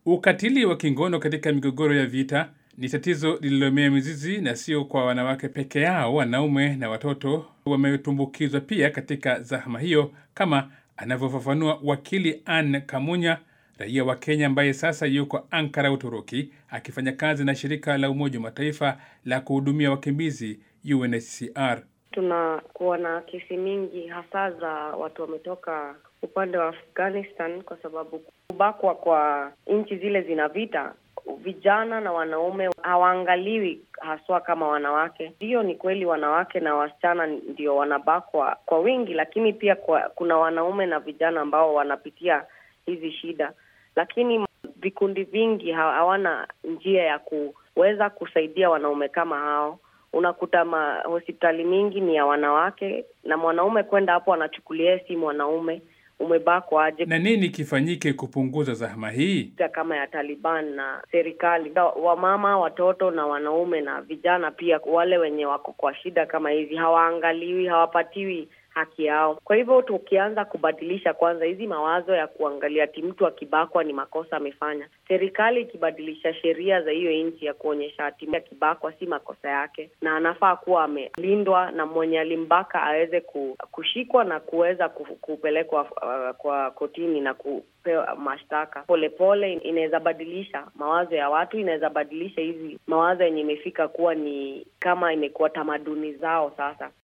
Ukatili wa kingono katika migogoro ya vita ni tatizo lililomea mizizi na sio kwa wanawake peke yao. Wanaume na watoto wametumbukizwa pia katika zahma hiyo, kama anavyofafanua wakili Anne Kamunya, raia wa Kenya ambaye sasa yuko Ankara, Uturuki, akifanya kazi na shirika la Umoja wa Mataifa la kuhudumia wakimbizi UNHCR. Tunakuwa na kesi mingi hasa za watu wametoka upande wa Afghanistan kwa sababu kubakwa kwa nchi zile zina vita, vijana na wanaume hawaangaliwi haswa kama wanawake. Ndiyo, ni kweli wanawake na wasichana ndio wanabakwa kwa wingi, lakini pia kwa, kuna wanaume na vijana ambao wanapitia hizi shida, lakini vikundi vingi hawana njia ya kuweza kusaidia wanaume kama hao. Unakuta ma hospitali mingi ni ya wanawake na mwanaume kwenda hapo anachukulia si mwanaume umebakwa aje. Na nini kifanyike kupunguza zahma hii? Kama ya Taliban na serikali, wamama, watoto na wanaume na vijana pia, wale wenye wako kwa shida kama hizi hawaangaliwi, hawapatiwi haki yao. Kwa hivyo tukianza kubadilisha kwanza hizi mawazo ya kuangalia ati mtu akibakwa ni makosa amefanya, serikali ikibadilisha sheria za hiyo nchi ya kuonyesha ati akibakwa si makosa yake na anafaa kuwa amelindwa na mwenye alimbaka aweze kushikwa na kuweza kupelekwa uh, kwa kotini na kupewa mashtaka. Polepole inaweza badilisha mawazo ya watu, inaweza badilisha hizi mawazo yenye imefika kuwa ni kama imekuwa tamaduni zao sasa.